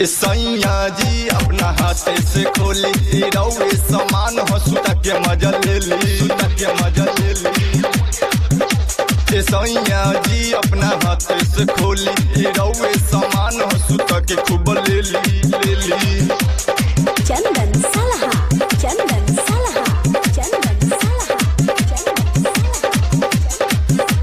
सैया जी अपना हाथे से खोली रौए समान हो सुता के मजा ले ली सुता के मजा ले ली ए सैया जी अपना हाथे से खोली रौए समान हो सुता के खूब ले ली ले ली चंदन सलहा चंदन सलहा चंदन सलहा चंदन सलहा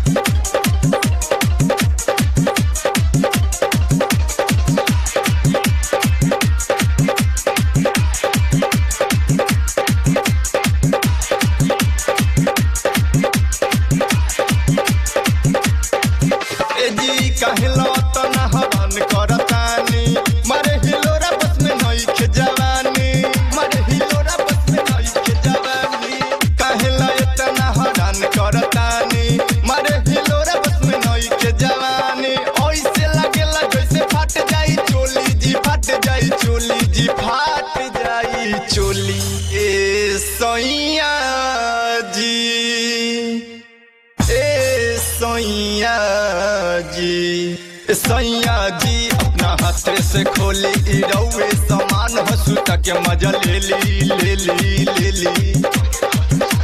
ए जी कहलो तो ना हवन करतानी मारे हिलोरा बस में नई के जवानी मारे हिलोरा बस में नई के जवानी कहला इतना हरान करतानी मारे हिलोरा बस में नई के जवानी ओइसे लागेला जैसे फट जाई चोली जी फट जाई चोली जी फट जाई चोली ए सैया जी ए सैया जी ए सैया जी अपना हाथ से खोली रौए समान हंसू तक मजा ले ली ले ली ले ली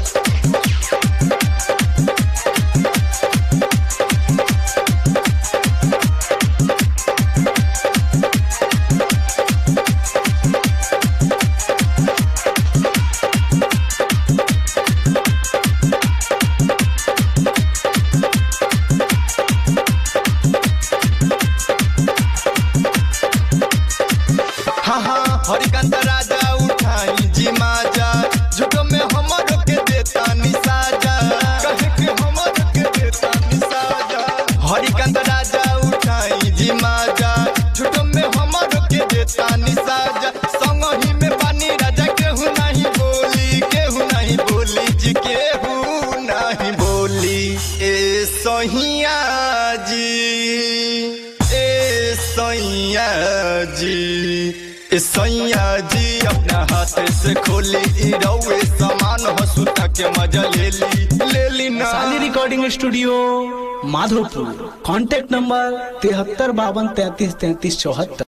हाँ हाँ हरिकांत राजा उठाई जी माजा झुटो में हमर के देता निसाजा कहे के हमर के देता निसाजा हरिकांत राजा उठाई जी माजा झुटो में हमर के देता निसाजा संग ही में पानी राजा केहू नहीं बोली केहू नहीं बोली जी केहू नहीं बोली ए सहिया जी ए सैया जी ए सैया जी अपना हाथ से खोली रौए समान हंसुता के मजा ले ली ले ली ना साली recording studio Madhopur contact number तिहत्तर बावन तैतीस तैतीस चौहत्तर